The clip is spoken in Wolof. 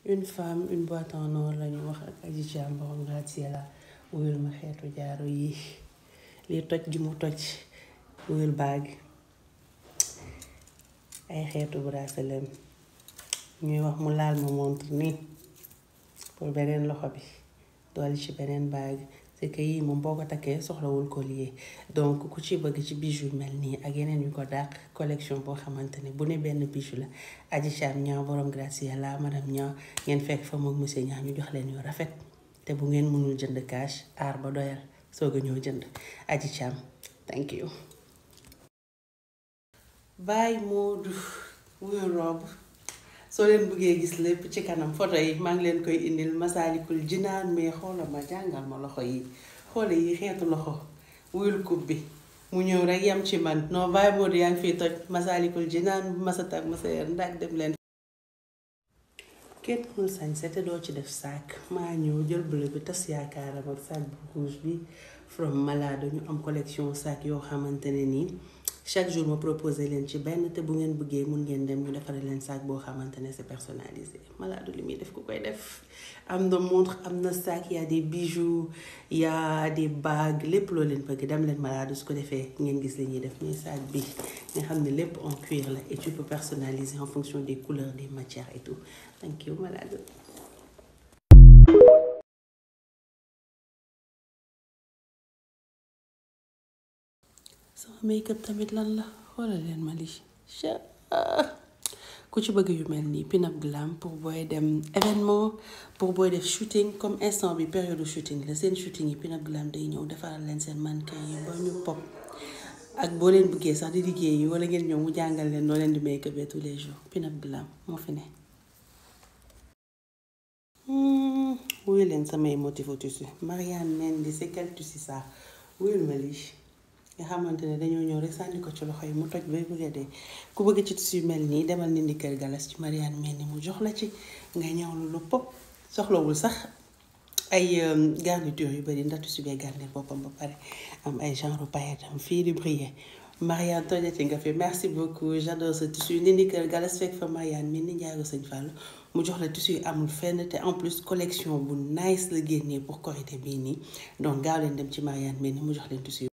une femme une boîte en or lañu wax ak Adji Thiam borom Graziella wuyul ma xeetu jaaro yi li toj gi mu toj wuyul baag ay xeetu bracelet ñuy wax mu laal ma montre nii pour beneen loxo bi dolli ci beneen baag c'est que yii moom boo ko takkee soxlawul collier donc ku ci bëgg ci bijou mel nii ak yeneen yu ko dàq collection boo xamante ne bu ne benn bijou la Adji Thiam ñaa borom Graziella madame ñaa ngeen fekk fa moom monsieur ñaa ñu jox leen yu rafet te bu ngeen mënul jënd cash aar ba doyal soog a ñëw jënd Adji Thiam thank you Baye Modou wuyu robe soo leen bëggee gis lépp ci kanam photo yi maa ngi leen koy indil Masaalikul Jinaan mais xoola ma jàngal ma loxo yi xoola yi xeetu loxo wuyul kub bi mu ñëw rek yam ci man non Baye Modou yaa ngi fiy toj Masaalikul Jinaan masata ak masayer ndax dem leen kenn mënul sañse te doo ci def sac maa ñëw jël bleu bi tas yaakaaram ak sac bu rouge bi from Malade ñu am collection sac yoo xamante ne nii chaque jour ma proposé leen ci benn te bu ngeen bëggee mun ngeen dem ñu defaree leen sac boo xamante ne c'est personnalisé Malade li muy def ku koy def am na montre am na sac y a des bijoux y a des bagues lépp loo leen bëgg dem leen Malade su ko defee ngeen gis li ñuy def mais sac bi nga xam ne lépp en cuir la et tu peux personnaliser en fonction des couleurs des matières et tout thank you Malade sama make-up tamit lan la xoolal leen ma lii ku ci bëgg yu mel nii pin-up glam pour booy dem événement pour booy def shooting comme instant bi période shooting la seen shooting yi pin-up glam day ñëw defaral leen seen mannequin yi ba ñu pop ak boo leen bëggee sax di liggéey yi wala ngeen ñëw mu jàngal leen noo leen di make-up tous les jours pin-up glam moo fi ne wuyu leen samay motif au tissu Marianne Mendy c'est quel tissu ça wuyul ma lii nga xamante ne dañoo ñëw rek sànni ko ci loxo yi mu toj bay bëgg a dee ku bëgg ci tissu mel nii demal nindi kër galas ci Marianne Mendy mu jox la ci nga ñëwlu lu pop soxlawul sax ay garniture yu bari ndax tissu bee garnir boppam ba pare am ay genre paillettes am fii di briller Marianne tojati nga fi merci beaucoup j'adore ce tissu nindi kër galas fekk fa Marianne Mendy njaago sëñ Fall mu jox la tissu yi amul fenn te en plus collection bu nice la génnee pour Korité bii nii donc gaaw leen dem ci Marianne Mendy mu jox leen tissu